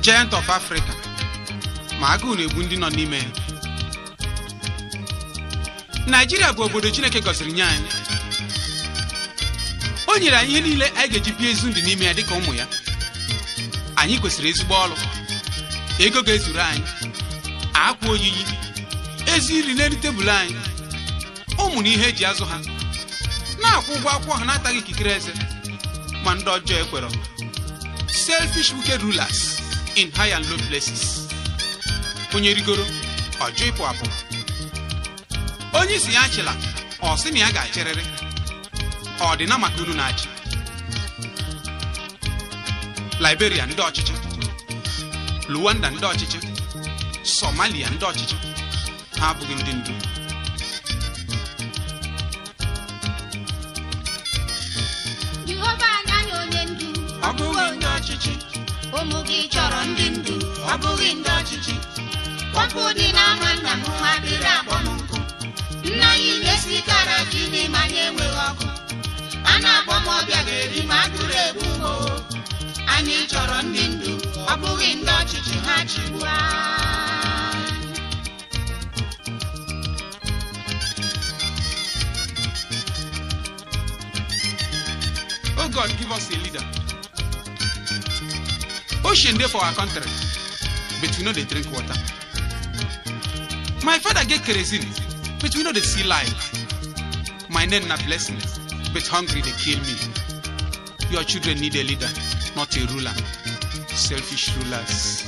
giant of africa ma agụụ na-egbu ndị nọ n'ime ya naijiria bụ obodo chineke gọziri nye anyị o nyere anyị ihe niile anyị ga-eji bie ezi ndụ n'ime ya dịka ụmụ ya anyị kwesịrị ezigbo ọrụ ego ga-ezuru anyị akwa oyiyi ezi nri n'elu tebụl anyị ụmụ na ihe eji azụ ha na-akwụ ụgwọ akwụkwọ ha na-ataghị ikikere eze ma ndị ọjọọ ekwere selfish wicked rulers in high and low places onye rigoro ọjọ ịpụ apụ onye isi ya achịla ọ sị na ya ga-achịrịrị ọ dị na maka unu na-achị liberia ndị ọchịchị luwanda ndị ọchịchị somalia ndị ọchịchị ha abụghị ndị ndu jehova anya na onye ndu ọ bụghị ndị ọchịchị ụmụ gị chọrọ ndị ndu ọ bụghị ndị ọchịchị kpọpụ dị n'ama nna m ha dịrị akpọ m nkụ nna anyị na-esikara ji n'ime anyị enweghị ọkụ a na-akpọ m ọbịa ga-eri ma agụrụ egbu m o. anyị chọrọ ndị ndu ọ bụghị ndị ọchịchị ha chigbu anyị Oh God, give us a leader. Ocean dey for our country, but we no dey drink water. My father get kerosene, but we no dey see light. My name na blessing, but hungry dey kill me. Your children need a leader, not a ruler. Selfish rulers.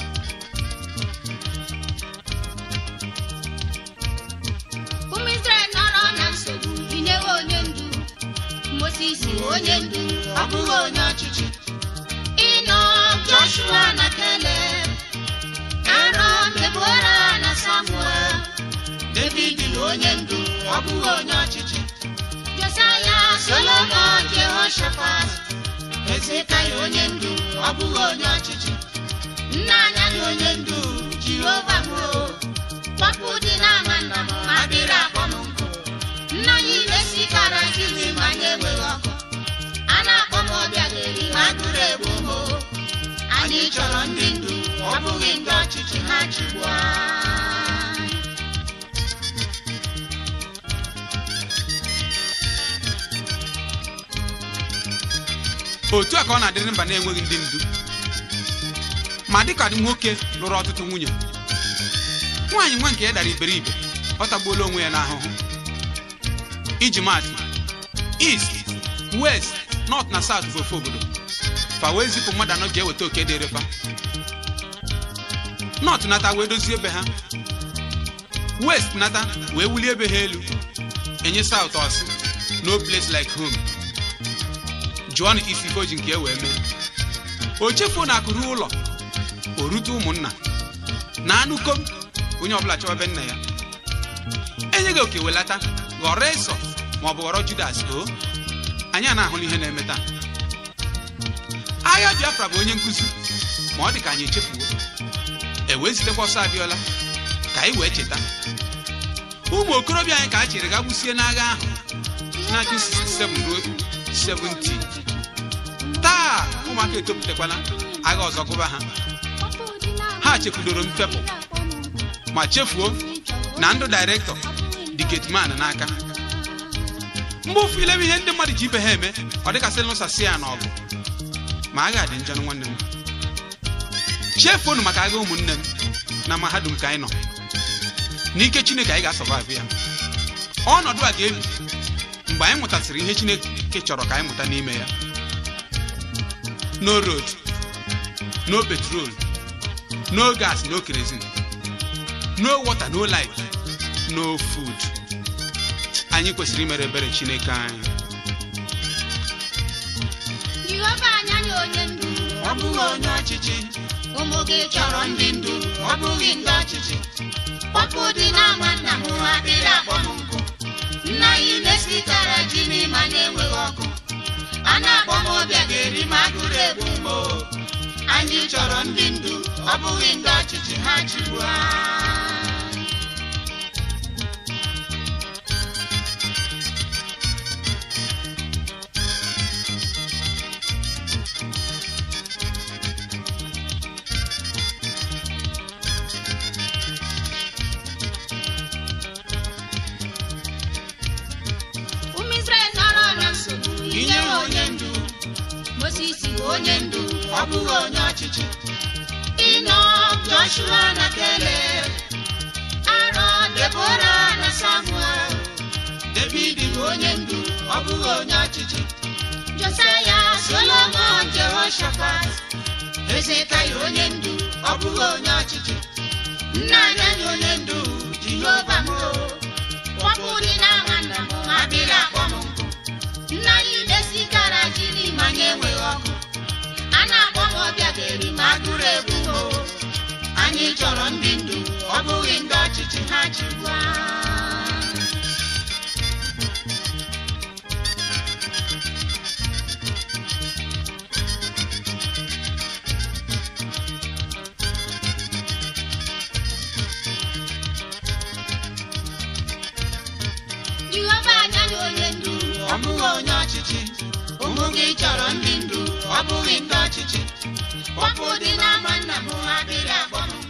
ụmụ Izrel nọrọ na nsogbu inyewe onye ndu Moses onye ndu ọ bụghị onye ọchịchị ịnọ Joshua na Caleb Aaron Deborah na Samuel David onye ndu ọ bụghị onye ọchịchị Josiah Solomon Jehoshaphat Hezekiah onye ndu ọ bụghị onye ọchịchị nna anya na onye ndu Jehova bụ kpọpụ dị n'ama nna m ma dịrị akpọ m nkụ nna anyị na-esikara izi ma anyị enweghị ọkụ a na-akpọ m ọbịa ga-eri ma agụrụ egbu m o. anyị chọrọ ndị ndu ọ bụghị ndị ọchịchị ha chigbu anyị otu a ka ọ na-adịrị mba na-enweghị ndị ndu ma dịka nwoke lụrụ ọtụtụ nwunye nwaanyị nwa nke ya dara iberibe ọ tagbuola onwe ya n'ahụhụ iji maatụ east west north na south bụ ofe obodo fa wee zipụ mmadụ anọ ji eweta oke dịrị fa north nata wee dozie ebe ha west nata wee wulie ebe ha elu enye south ọsị no place like home jụọ na isi ife o ji nke e wee mee o chefuo na akụrụ ụlọ o rute ụmụnna na anụ kom onye ọbụla chọwa ebe nna ya enyeghị oke welata ghọrọ ịsọ ma ọ bụ ghọrọ judas o anyị a na-ahụla ihe na-eme taa agha biafra bụ onye nkụzi ma ọ dị ka anyị echefuo e wee zitekwa ọsọ abịọla ka anyị wee cheta ụmụ okorobịa anyị ka a chere ga gbusie n'agha ahụ na 1967 ruo 70 taa ụmụaka etopụtakwala agha ọzọ gụba ha ha chefudoro mfepụ ma chefuo na ndụ dairektọ dị getman n'aka mgbe ụfụ ilebe ihe ndị mmadụ ji ibe ha eme ọ dịkasị lụsasị ya n'ọgụ ma agha dị njọ nwanne m chefuonu maka agha ụmụnne m na mahadum ka anyị nọ n'ike chineke anyị ga-asọvaịvụ ya ọnọdụ a ga-ebi mgbe anyị mụtasịrị ihe chineke chọrọ ka anyị mụta n'ime ya no road no petrol no gas no kerosene no water no light no food anyị kwesịrị imere ebere chineke anyị Jehova anya na onye ndu ọ bụghị onye ọchịchị ụmụ gị chọrọ ndị ndu ọ bụghị ndị ọchịchị kpọpụ dị n'ama nna m ha dịrị akpọ m nkụ nna anyị na-esikara ji n'ime anyị enweghị ọkụ a na-akpọ m ọbịa ga-eri ma agụrụ egbu m o. anyị chọrọ ndị ndu ọ bụghị ndị ọchịchị ha chigbu anyị onye ndu ọ bụghị onye ọchịchị ịnọ joshua na keleb arọ debora na samuel david bụ onye ndu ọ bụghị onye ọchịchị josaya solomon jehoshaphat ezekaya onye ndu ọ bụghị onye ọchịchị nna anyị anyị onye ndu jehova m kpọpụ dị n'ama nna m ma bịrị akpọ m nkụ nna anyị mesikara jiri manya enweghị ọkụ a na-akpọ m ọbịa ga-eri ma agụrụ egbu o anyị chọrọ ndị ndu ọ bụghị ndị ọchịchị ha chịkwa jehova anya na onye ndu ọ bụghị onye ọchịchị ụmụ gị chọrọ ndị ndu ọ bụghị ndị ọchịchị kpọpụ dị n'ama nna m ha dịrị akpọ m